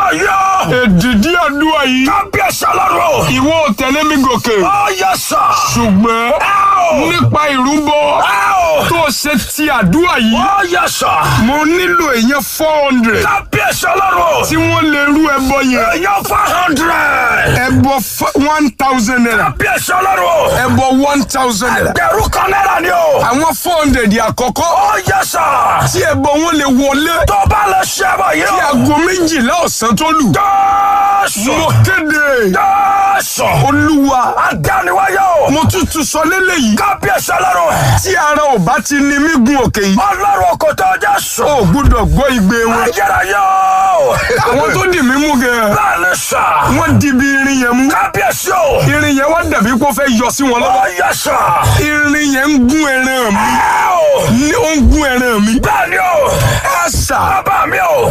Ayérayé. èdìdí àdúrà yìí Kábíyèsí ọlọ́run. ìwọ ò tẹ̀lé mi gòkè Ó yẹ sà. ṣùgbọ́n nípa ìrúbọ tó ṣe ti àdúrà yìí Ó yẹ sà. mo nílò èèyàn four hundred Kábíyèsí ọlọ́run. tí wọ́n lè rú ẹbọ yẹn Èèyàn four hundred. ẹbọ one thousand naira Kábíyèsí ọlọ́run. ẹbọ one thousand naira Ẹgbẹ̀rún kan náírà ni o. àwọn four hundred àkọ́kọ́ Ó yẹ sà. tí ẹbọ wọn lè wọlé Tó bá lè ṣe bọ̀ yìí kí o. aago méjìlá ọ̀sán tó lù Jésù. mo kéde Jésù. olúwa Adániwáyé o. mo tútù sọ lélẹ́yìí Kábíyèsí ọlọ́run. tí ara ò bá ti ní mí gun òkè yìí Ọlọ́run kò tó Jésù. ó gbúdọ̀ gbọ́ igbe wọn Ayérayé o. àwọn tó dì mí mú gan Bẹ́ẹ̀ni sà. wọ́n di bí irin yẹn mú Kábíyèsí o. irin yẹn wá dàbí kó fẹ́ yọ sí wọn lọ́wọ́ Ó yẹ sà. irin yẹn ń gún ẹran mi Ẹ o. ní ó ń gún ẹran mi Bẹ́ẹ̀ni o. àṣà Bàbá mi o.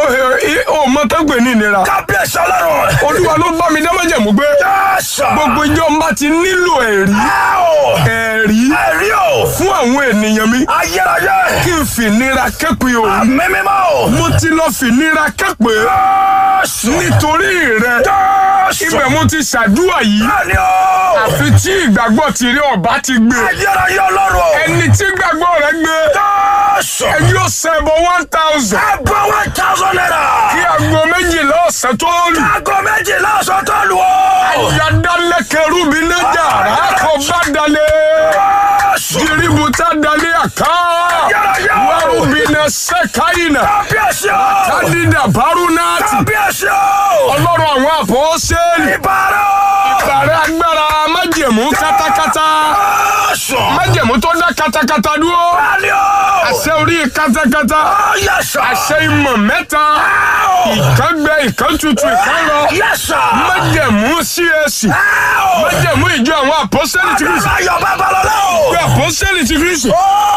ó mọ tó gbè ní ìnira Kábíyèsí ọlọ́run. olúwa ló bá mi dámọ̀jẹ̀mú gbé Jésù. gbogbo ìjọ ń bá ti nílò ẹ̀rí Ẹ o. ẹ̀rí Ẹ̀rí o. fún àwọn ènìyàn mi Ayérayé. kí n fìnira képe o Àmì mímọ́ o. mo ti lọ fìnira képe Jésù. nítorí rẹ Jésù. ibẹ̀ mo ti ṣàdúrà yìí Bẹ́ẹ̀ni o. àfi tí ìgbàgbọ́ tìrí ọba ti gbé Ayérayé ọlọ́run o. ẹni tí ìgbàgbọ́ rẹ gbé Jésù. ẹni ó ṣẹbọ one thousand Ẹgbẹ́ one thousand naira. kí aago méjìlá ọ̀sán tó lù Aago méjìlá ọ̀sán tó lù o. yadalẹkẹrù mi nájà rákọ bá dalẹ̀ Jésù. jiributa dalẹ̀ àká Ayérayé o. wàrúbìnà sẹkáyìnà Kábíyèsí o. kádìdà bárúnáàtì Kábíyèsí o. ọlọ́run àwọn àpọ́sẹ́lì Ìbára o. bàrẹ agbára májẹ̀mú kátákátá Jésù. májẹ̀mú tó dá kátákátá dúró Bẹ́ẹ̀ni o. àṣẹ orí kátákátá Ó yẹ sà. àṣẹ ìmọ̀ mẹ́ta ìkan gbẹ ìkan tutù ìkan lọ Yẹ sà. májẹ̀mú CAC Ó. májẹ̀mú ìjọ àwọn àpọ́sẹ́lì ti Kristi Ayọ̀ babalọ́lá o. ìjọ àpọ́sẹ́lì ti Kristi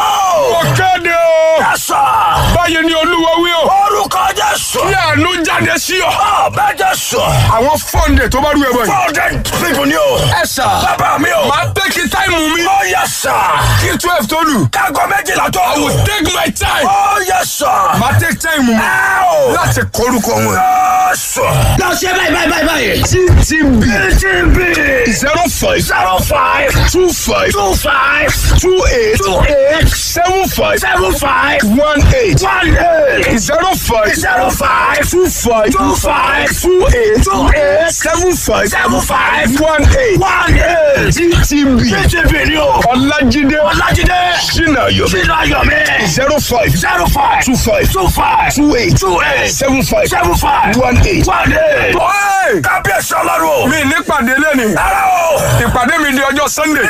Ó. ó kéde o Yẹ sà. báyìí ni olúwa wí o Orúkọ Jésù. kí àánú jáde sí ọ Ó bẹ́ Jésù. àwọn fọ́ǹdẹ̀ tó bá rú ẹ bọ̀ yìí Four hundred people ni o. ẹ sà Bàbá mi o. máa tẹ́kì táìmù mi Ó yẹ sà. kí twelve tó lù Kágo méjìlá tó I lù. will take my time Ó yẹ sà. máa tẹ́kì táìmù mi Ẹ o. láti kọrúkọ wọn. Jésù. Lọ ṣe báyìí báyìí báyìí báyìí. TTB TTB zero five zero five two five two five two eight two eight seven five seven five one eight one eight zero five zero five two five two five two eight two eight seven five seven five one eight one eight. TTB TTB ni o. Ọlájídé Ọlájídé Ṣínàyọ̀ Sínú Ayọ̀mí zero five zero five two five two five two eight two eight seven five seven five one eight. one eight. Ọ́ẹ̀! Kábíyèsí ọlọ́run o. mi nípàdé lẹ́nu Rárá o. ìpàdé mi di ọjọ́ Sunday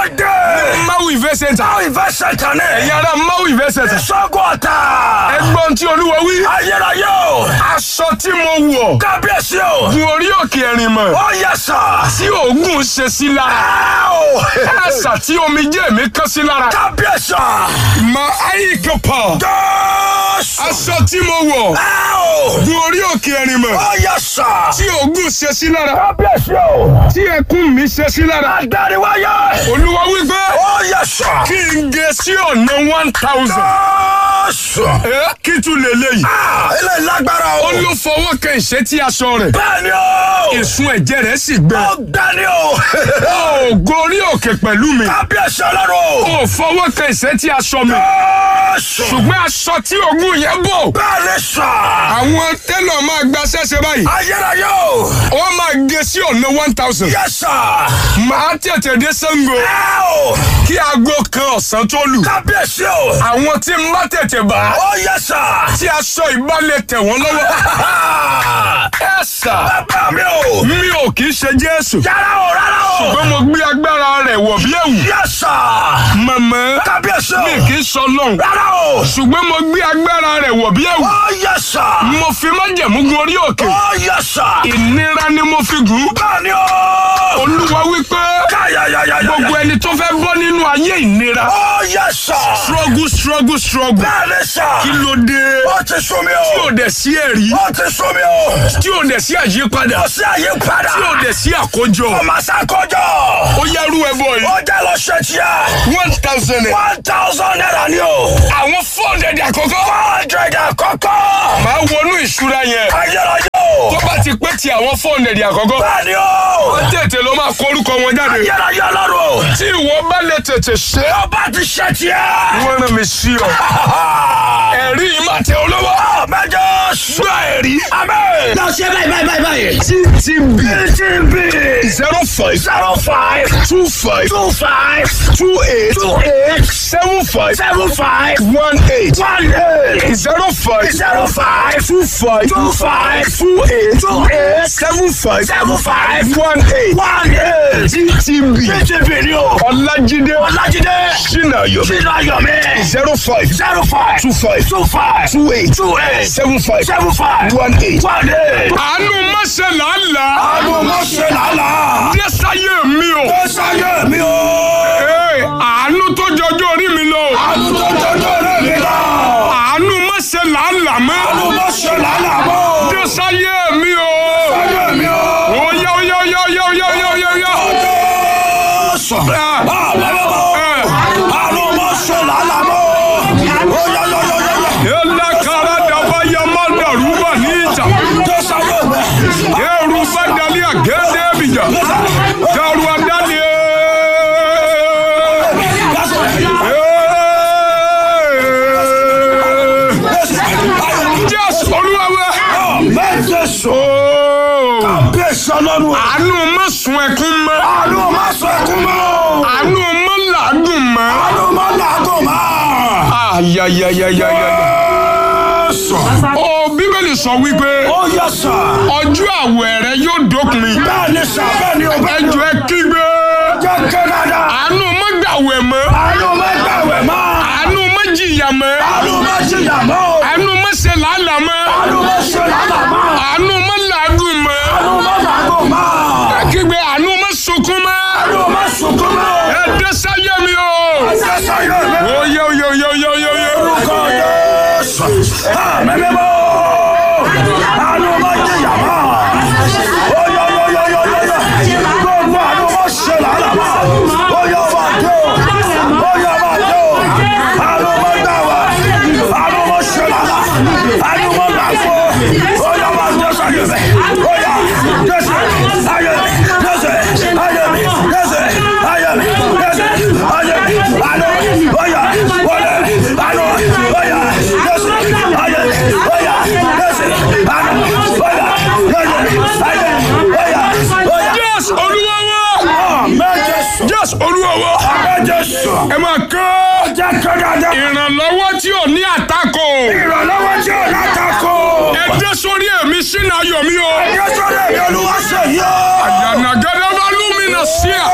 Ìsọdẹ. Maui Event Center Àwọn ìfẹsẹ̀ tán ní. ẹ̀yin ará Maui Event Center Ìṣọ́gun ọ̀tá. ẹgbọ́n tí Olúwa wí Ayérayé o. aṣọ tí mo wọ̀ Kábíyèsí o. gun orí òkè ẹ̀rìn mọ̀ Ó yẹ sà. tí oògùn ṣe sí lára Ẹ o. àṣà tí omijé mi kán sí lára Kábíyèsí. ma ayíkọpọ Jésù. aṣọ tí mo wọ̀ Ẹ o. gun orí òkè ẹ̀rìn mọ̀ Ó yẹ sà. tí oògùn ṣe sí lára Kábíyèsí o. tí ẹkún mi ṣe sí lára Adáríwáyé. Olúwa wí pé Ó yẹ sà. kí n gé sí ọ̀nà one thousand Jésù. ẹ kí tún lè léyìí Ah, Ilé lágbára o. ó ló fọwọ́ kan ìṣẹ́tí aṣọ rẹ̀ Bẹ́ẹ̀ni o. ìsun ẹ̀jẹ̀ rẹ̀ sì gbẹ Ó gbẹ́ni o. ó gorí òkè pẹ̀lú mi Kábíyèsí ọlọ́run o. ó fọwọ́ kan ìṣẹ́tí aṣọ mi Jésù. ṣùgbọ́n aṣọ tí oògùn yẹn bò Bẹ́ẹ̀ni sà. àwọn tẹ́lọ̀ máa gba ṣẹ́ṣẹ́ báyìí Ayérayé o. wọ́n máa gé sí ọ̀nà one thousand Yẹ sà. máa tètè dé Ṣàngó Ẹ o. kí aago kan ọ̀sán tó lù Kábíyèsí o. àwọn tí ń bá tètè bá Ó yẹ sà. tí aṣọ ìbálẹ̀ tẹ̀ wọ́n lọ́wọ́ ẹ sà Bàbá mi o. mi ò kì í ṣe Jésù Yàrá o rárá o. ṣùgbọ́n mo gbé agbára rẹ̀ wọ̀ bí ẹ̀wù Yẹ sà. màmá Kábíyèsí o. mi kì í sọ lọ́hùn Rárá o. ṣùgbọ́n mo gbé agbára rẹ̀ wọ̀ bí ẹ̀wù Ó yẹ sà. mo fi májẹ̀mú gun orí òkè Ó yẹ sà. ìnira ni mo fi gùn Bẹ́ẹ̀ni o. olúwa wípé Káyàyàyàyà. gbogbo ẹni tó fẹ́ bọ́ nínú ayé ìnira Ó yẹ sà. struggle struggle struggle Bẹ́ẹ̀ni sà. kí ló dé Ó ti sún mi tí o. ò dẹ̀ sí ẹ̀rí Ó ti sún mi o. tí ò dẹ̀ sí àyípadà Ó sí àyípadà. tí ò dẹ̀ sí àkójọ Ọmọ sàkójọ. ó yárú ẹbọ yìí Ó jẹ́ lọ ṣe tiẹ̀. one thousand naira One thousand naira ni o. àwọn four hundred àkọ́kọ́ Four hundred àkọ́kọ́. máa wọnú ìṣúra yẹn Ayérayé o. ti àwọn fóònù ẹ̀dì àkọ́kọ́ Bẹ́ẹ̀ni o. tètè ló máa kọ orúkọ wọn jáde Ayérayé ọlọ́run. tí ìwọ bá lè tètè ṣe é Ọba ti ṣe tiẹ̀. wọ́n rán mi sí ọ ẹ̀rí yìí máa tẹ olówó Mẹ́jọ sùn. gba ẹ̀rí Amen. Lọ ṣe báyìí báyìí báyìí báyìí. ttb TTB zero five zero five two five two five two eight two eight seven five seven five one eight one eight zero five zero five two five two five two eight two eight seven five seven five one eight one eight. ttb TTB ni o. ọlájídé Ọlájídé sinayo Sínú Ayọ̀mí zero five zero five two five two five two eight two eight seven five seven five one eight. one eight. àánú mọ́sẹ̀ làálàá Àánú mo ṣe làálàá. dẹ́sáyé mi o. Ó sáyé mi o. Ee, àánú tó jọjọ́ orí mi lọ. Àánú tó jọjọ́ rẹ̀ mi lọ. àánú mọ́sẹ̀ làálàá mọ́. Àánú mo ṣe làálàá mọ́. dẹ́sáyé mi o. Sáyé mi o. Oya oya oya oya oya oya oya oya. Jésù. Àlọ́ Àánú mo ṣe làálàá mọ́. Ó yá yá yá yá yá. Ela kara daba ya ma dàrú wà ní ìjà. Jésù ayé mi. Ẹrù bá dalí àgẹ́dẹ́ bìjà. Dàrú àdáni. Jésù olúwa wa. Jésù. Ooo. Bẹ́sẹ̀ ọlọ́run. Àánú má sun ẹkún mọ́. Àánú má sọ ẹkún mọ́. Àánú má làágùn mọ́. Àánú má làágùn mọ́. Ayayayayaya. Jésù. Ó Bíbélì sọ wípé Ó yẹ sà. ọjọ́ àwẹ̀ rẹ yóò dópin. Bẹ́ẹ̀ ni sà bẹ́ẹ̀ ni o bẹ́ẹ̀ ni o. Ẹjọ́ ẹ kígbe. Jẹ́ kẹ́ dáadáa. Àánú má gbàwẹ̀ mọ́. Àánú má gbàwẹ̀ mọ́. Àánú má jìyà mọ́. Àánú má jìyà mọ́. Àánú má ṣe làálàá mọ́. Àánú má ṣe làálàá mọ́. Àánú má làágùn mọ́. Àánú má làágùn mọ́. Kígbe àánú má sunkún mọ́. Àánú má sunkún mọ́. Ẹ dé sáyé mi o. Jésù ayé mi. Oye oye oye oye oye oye. Orúkọ Jésù. Àmín mímọ́. Àánú má jìyà mọ́. Ó yọ yọ yọ yọ yọ yọ. Gbogbo àánú má ṣe làálàá mọ́. Ó yọ bá dé o. Ó yọ bá dé o. Àánú má gbà wá. Àánú má ṣe làálàá. Àánú má làágùn. Ó yọ bá Jésù ayé mi. Ó yọ Jésù ayé mi. Jésù ayé mi. Jésù ayé mi. Jésù ayé mi. Àánú ó yọ wọlé. Àánú ó yọ Jésù ayé mi. Ó yọ Jésù àánú ó yọ Jésù ayé mi. Ó yọ ó yọ. Jésù olúwa wa. Àmín Jésù. Jésù olúwa wa. Àmín Jésù. Ẹ máa kọ́ Jẹ́ kí dáadáa. ìrànlọ́wọ́ tí ò ní àtakò. Ìrànlọ́wọ́ tí ò látakò. Ẹ dé sórí èmi sínú ayọ̀ mi o. Jésù lè mi olúwa ṣe yí o. Yànàgẹ́dẹ́ bá lúmínà sí à.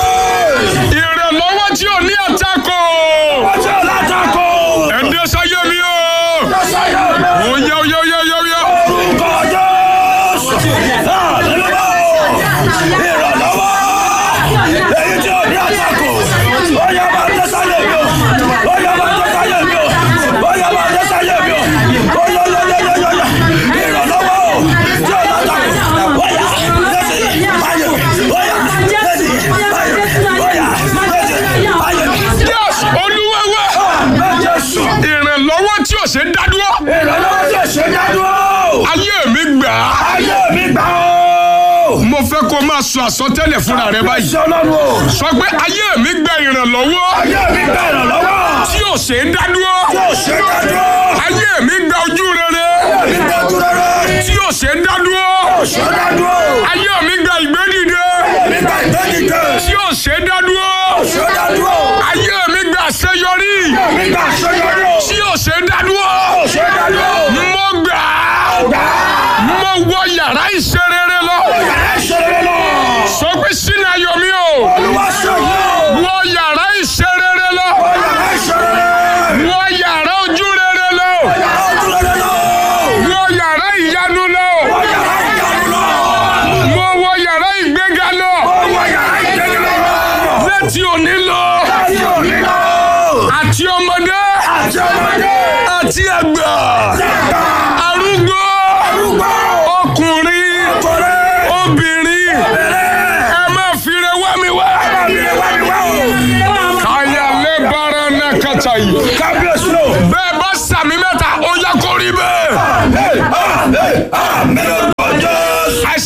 Ìrànlọ́wọ́ tí ò ní àtakò. Wọ́n tí ò látakò. Ẹ dé sáyé mi o. Jésù ayé mi. Oya oya oya oya oya. Orúkọ Jésù. Àlelúyà o. Ìrànlọ́wọ́. Èyí tí ò ní àtakò. Ó yá máa dé sáyé mi o. Ó yá máa dé sáyé mi o. Ó yá máa dé sáyé mi o. Ó yá yá yá yá yá yá. Ìrànlọ́wọ́ o. Tí ò látakò. Ó yá dé sí ayé mi. Ó yá dé sí ayé mi. Ó yá dé sí ayé mi. Jésù olúwa wa. Àmín Jésù. Ìrànlọ́wọ́ tí ò ṣe é dádúró. Ìrànlọ́wọ́ tí ò ṣe dádúró. Ayé mi gbà á. Ayé mi gbà ó. Mo fẹ́ kó máa sọ àsọtẹ́lẹ̀ fúnra rẹ báyìí. Ṣé ọlọ́run o? Sọ pé ayé mi gba ìrànlọ́wọ́ Ayé mi gbà ìrànlọ́wọ́. tí ò ṣe é dádúró. Tí ò ṣe dádúró. Ayé mi gba ojú rere Ayé mi gbà ojú rere. tí ò ṣe é dádúró. Tí ò ṣe dádúró. Ayé mi gba ìgbédìde Ayé mi gbà ìgbẹ́dìde. tí ò ṣe é dádúró. Tí ò ṣe dádúró. Ayé mi gba àṣeyọrí Ayé mi gbà àṣeyọrí o. tí ò ṣe é dádúró. Tí ò ṣe dádúró. Mo gbà á. Gbà á. Mo wọ yàrá ìṣerere lọ. Yàrá ìṣeré lọ. Sọ pé sínú ayọ̀ mi o. Olúwa ṣe yí o. Wọ yàrá ìṣerere lọ. Yàrá ìṣeré. Wọ yàrá ojú rere lọ. Yàrá ojú rere lọ. Wọ yàrá ìyanu lọ. Yàrá ìyanu lọ. Mo wọ yàrá ìgbéga lọ. Wọ yàrá ìgbẹ́ni lọ. Láti òní lọ. Láti òní lọ. Àti ọmọdé. Àti ọmọdé. Àti àgbà. Dàgbà. Arúgbó. Arúgbó. Ọkùnrin. Ọkùnrin. Obìnrin. Bẹ̀rẹ̀. Ẹ má fire wá mi wá. Àmì ẹ̀wá mi wá o. Káyà lé bara náà kàtà yìí. Kábíyèsí o. Bẹ́ẹ̀ bá sàmì mẹ́ta, ó yá kó rí bẹ́ẹ̀. Àmín. Àmín. Àmín lórúkọ Jésù.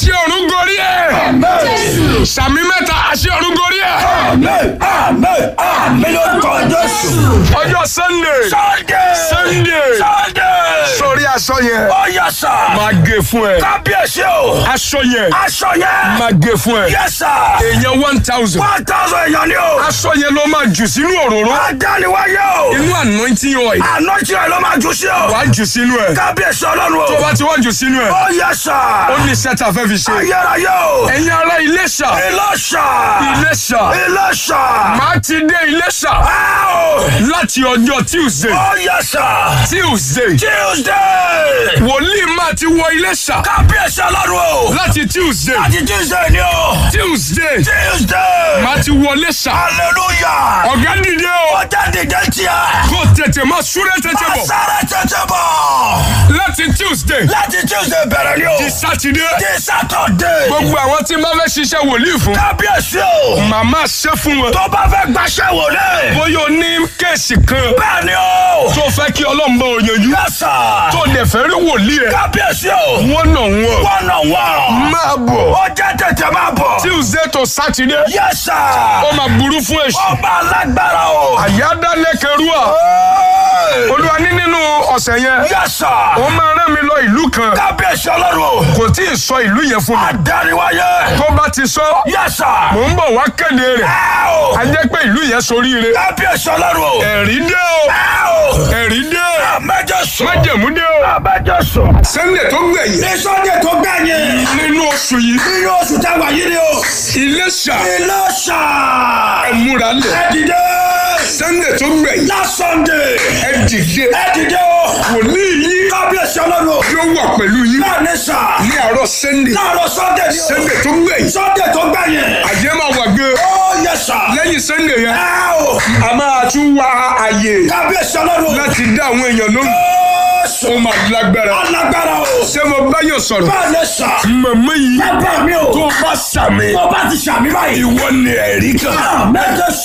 àmì ló kọ jésù. ọjọ́ sunday sunday. sunday sunday. sórí aṣọ yẹn ó yẹ sà. máa gé fún ẹ kábíyèsí o. aṣọ yẹn aṣọ yẹn. máa gé fún ẹ yẹ sà. èèyàn one thousand one thousand èèyàn ni o. aṣọ yẹn ló máa jù sínú òróró adániwáyé o. inú anointing oil àná tí ẹ ló máa jù sí o. wàá jù sínú ẹ kábíyèsí ọlọ́run o. tó bá ti wá jù sínú ẹ ó yẹ sà. ó ní iṣẹ́ tá a fẹ́ fi ṣe ayérayé o. ẹ̀yin ará Iléṣà Iléṣà. Iléṣà Iléṣà. máa ti dé Iléṣà Áò. láti ọjọ́ Tuesday ó yẹ sà. Tuesday Tuesday. wòlíì máa ti wọ Iléṣà kábíyèsí ọlọ́run o. láti Tuesday láti Tuesday ni o. Tuesday Tuesday. máa ti wọ Iléṣà hallelujah. ọ̀gá dìde o ọjà dìde tíya. kó tètè máa súré tètè bọ̀ Sáré tètè bọ̀. láti Tuesday Láti Tuesday bẹ̀rẹ̀ ni o. di Saturday Di Saturday. gbogbo àwọn tí máa fẹ́ ṣiṣẹ́ wòlíì fún Kábíyèsí o. màmá ṣe fún wọn Tó bá fẹ́ gbaṣẹ́ wò lé. bóyá o ní kéèsì kan Bẹ́ẹ̀ ni o. tó fẹ́ kí Ọlọ́run bá o yanjú Yẹ́sà. tó dẹ̀ fẹ́ rí wòlíì ẹ̀ Kábíyèsí o. wọ́n nà wọ́n Wọ́n nà wọ́n. máa bọ̀ Ọjà tètè máa bọ̀. Tuesday to Saturday Yẹ́sà. ó máa burú fún èṣù Ọba alágbára o. àyádálẹ́kẹrúà olúwa ní nínú ọ̀sẹ̀ yẹn Yẹ́sà. ó máa rán mi lọ ìlú kan Kábíyèsí ọlọ́run o. kò tí ì sọ ìlú yẹn fún mi Adániwáyé. tó bá ti sọ Yẹ́sà. mò ń bọ̀ wá kéde rẹ̀ Áò. a jẹ́ pé ìlú yẹn soríire Kábíyèsí ọlọ́run o. ẹ̀rí dé o Áò. ẹ̀rí dé o Àmẹ́jọ sùn. májẹ̀mú dé o Àmẹ́jọ sùn. Sunday tó gbẹ̀yìn Ní Sunday tó gbẹ̀yìn. nínú oṣù yìí Nínú oṣù táwa yìí ni o. Iléṣà Iléṣà. ẹ múra lẹ̀ Ẹ dìde. Sunday tó gbẹ̀yìn Last Sunday. ẹ dìde Ẹ dìde o. wòlíì yìí Kábíyèsí ọlọ́run o. yóò wà pẹ̀lú yín Láàrin sà. ní àárọ̀ Sunday Láàárọ̀ Sunday ni o. Sunday tó gbẹ̀yìn Sunday tó gbẹ̀yìn. àjẹ́ máa wà gbé Ó yẹ sà. lẹ́yìn Sunday yẹn Ẹ o. a máa tún wá àyè Kábíyèsí ọlọ́run o. láti dá àwọn èèyàn lóhùn Jésù. ó máa lágbára Alágbára o. ṣé mo bá yàn sọ̀rọ̀ Bẹ́ẹ̀ ni sà. màmá yìí Bàbá mi o. tó bá sàmì Tó bá ti sàmì báyìí. ìwọ ni ẹ̀rí kan Àmẹ́jọ